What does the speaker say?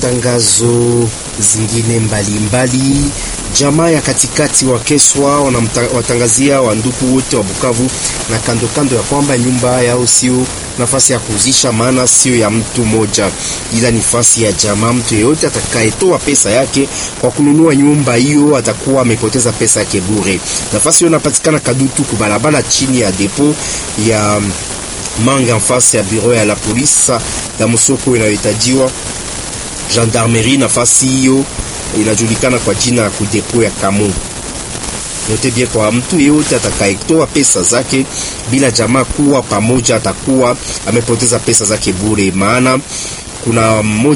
matangazo zingine mbalimbali mbali. Jamaa ya katikati wa Keswa wanawatangazia wandugu wote wa Bukavu na kando kando ya kwamba nyumba yao sio nafasi ya kuuzisha, maana sio ya mtu mmoja, ila ni nafasi ya jamaa. Mtu yeyote atakayetoa pesa yake kwa kununua nyumba hiyo atakuwa amepoteza pesa yake bure. Nafasi hiyo inapatikana Kadutu kubalabala chini ya depo ya Manga nafasi ya bureau ya la polisi ya msoko inayohitajiwa gendarmerie. Nafasi hiyo inajulikana kwa jina ya kudepo ya Kamu. Yote bien, kwa mtu yeyote atakayetoa pesa zake bila jamaa kuwa pamoja, atakuwa amepoteza pesa zake bure, maana kuna mmoja